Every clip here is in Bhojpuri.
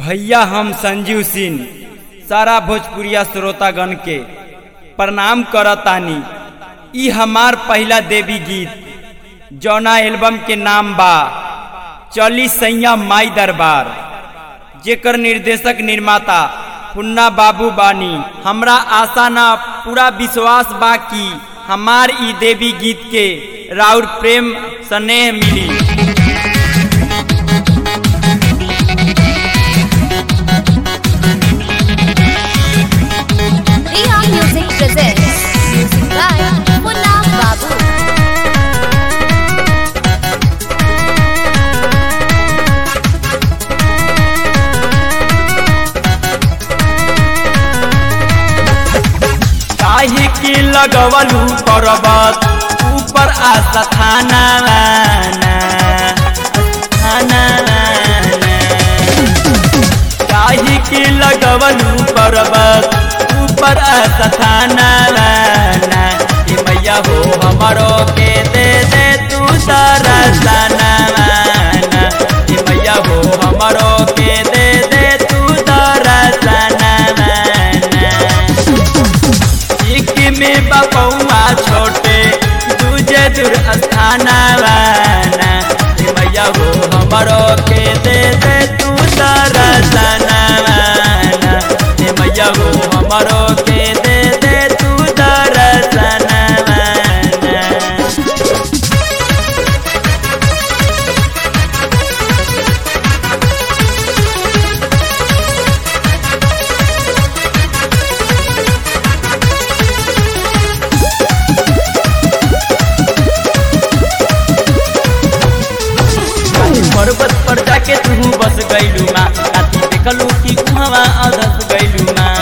भैया हम संजीव सिंह सारा भोजपुरिया श्रोतागण के प्रणाम करतानी ई हमार पहला देवी गीत जौना एल्बम के नाम बा चली सैया माई दरबार जेकर निर्देशक निर्माता पुन्ना बाबू बानी हमरा आशा ना पूरा विश्वास बा कि हमार ई देवी गीत के राउर प्रेम स्नेह मिली Riha Music presents music by Munna Babu. काहे के लगवलू पर्वत ऊपर आशा थाना थाना काहे के लगवलू पर्वत ऊपर आशा थाना ए मैया हो हमरो के दे दे तू सारा सना ए मैया हो हमरो के दे दे तू सारा सना एक में बपौआ छोटे दूजे दूर स्थाना वाना ए मैया हो हमरो के दे दे तू तारा सना वाना ए मैया हो हमरो के दे दे तू तारा सना वाना पर्वत पर जाके तू बस गईलू माँ राती देखलू कि कुहवा अधस गईलू माँ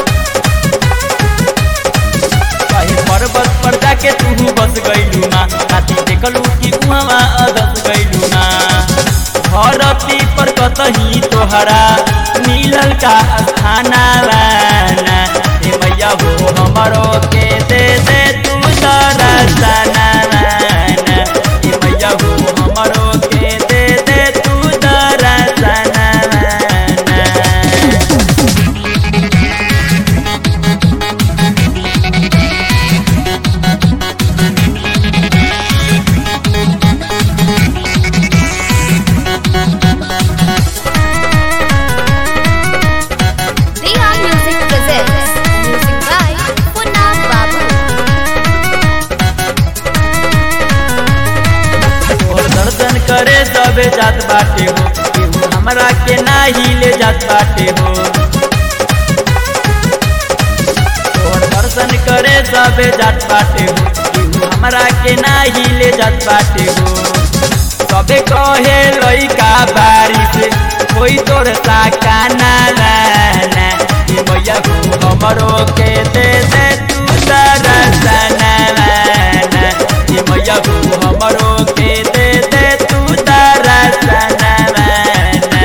कहीं पर्वत पर जाके तू बस गईलू माँ राती देखलू कि कुहवा अधस गईलू माँ धरती पर कतही तोहरा मिलल का स्थाना वाना ए मैया हो हमरो के दे दे तू तारा सना वाना ए मैया हो हमरो के दे दे तू तारा सना वाना Riha Music presents music by Munna Babu. और दर्शन करे सबे जात बाटे हो केहू हमरा के नाही ले जात बाटे हो और दर्शन करे सबे जात बाटे हो केहू हमरा के नाही ले जात बाटे हो सबे कहे लइका बारिश कोई तोर साकाना लाना ए मैया हो हमरो के दे दे तू सारा सना लाना ए मैया हो हमरो के दे दे तू तारा सना लाना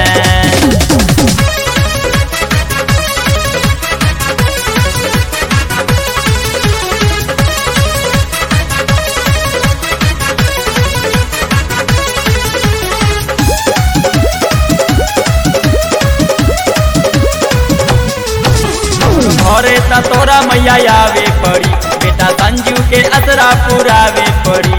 घरे त तोरा मैया आवे पड़ी बेटा संजू के असरा पुरावे पड़ी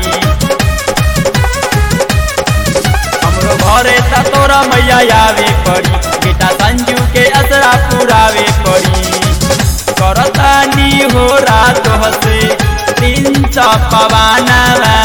हमरो घरे त तोरा मैया आवे पड़ी बेटा संजू के असरा पुरावे पड़ी करतानी हो रात हसे तीन पवाना